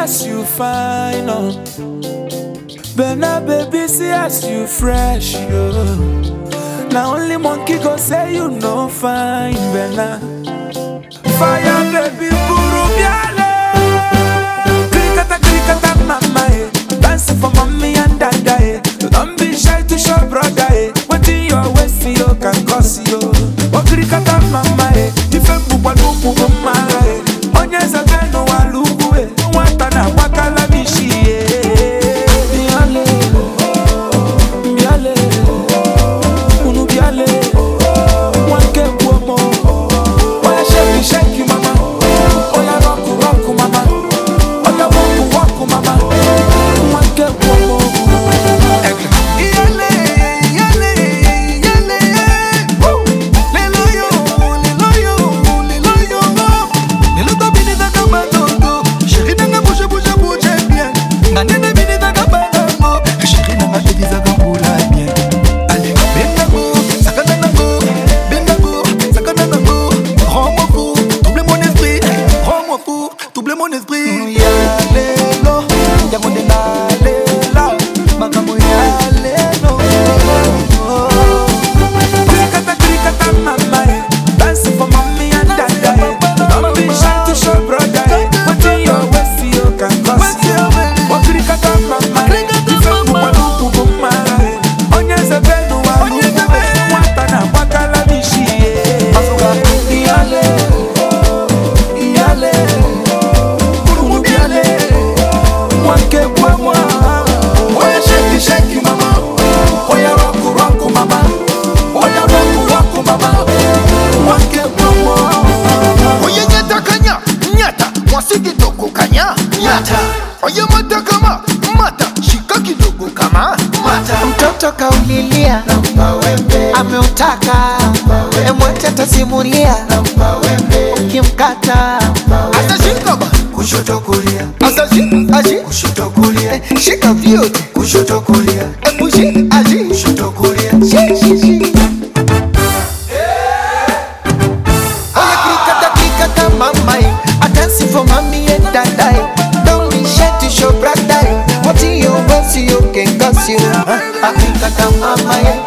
as you fine, oh. Bena baby, see as you fresh, yo. Now only monkey go say you no fine, Bena. Fire baby, buru biale. Krikata krikata mama, eh. Dancing for mommy and dada, eh. Don't be shy to show brother, eh. What in your waist, you can cause you. Oh krikata mama, eh. Ife mbukwa nuku mama, eh. Onye zabeno walugu, eh. Nwata na wakala bishi, eh. Biale, biale, unu biale, wanke kuomo. Oya shake shake mama, oya rock rock mama, oya walk walk mama, wanke kuomo. Iyale, iyale, iyale, woo. Lelo yo, lelo yo, lelo yo. Lelo to bini taka balogo. Chérie nanga bouge, bouge, bouge bien. Nga nene bini taka balango. Chérie nanga baby zaka mbula bien. Allez, benga go, sakana nango. Benga go, sakana nango. Rends-moi fou, double mon esprit. Rends-moi fou, double mon esprit. Ya lelo, yango nde nalela. Makambo ya lelo. Krikata krikata mama, eh. Dancing for mommy and dada, eh. Don't be shy to show brother, eh. What in your waist, you can cause you. Oh krikata mama, eh. Ife mbukwa nuku mama, eh. Onye zabenu walugu, eh. Nwata na wakala bishi, eh. Iyale, iyale, unu biale, wanke bwamwa. Oya shake shake mama, oya rock rock mama, oya rock rock mama, wanke bwamwa. Oye nyata kanya, nyata, mwasi kidogo kanya, nyata. Oye mata kama, mata, shika kidogo kama, mata. mtoto kaulilia ameutaka emwete atasimulia ukimkata Asa shika ba, kushoto kulia. Asa shika, ashi, kushoto kulia. Shika vyote, kushoto kulia. Ebu shi, ashi, kushoto kulia. Shi, shi, shi. Oya krikata krikata mamai I dancing for mommy and dadai Don't be shy to show brother What in your waist you can cause you Ah, ah, krikata mamai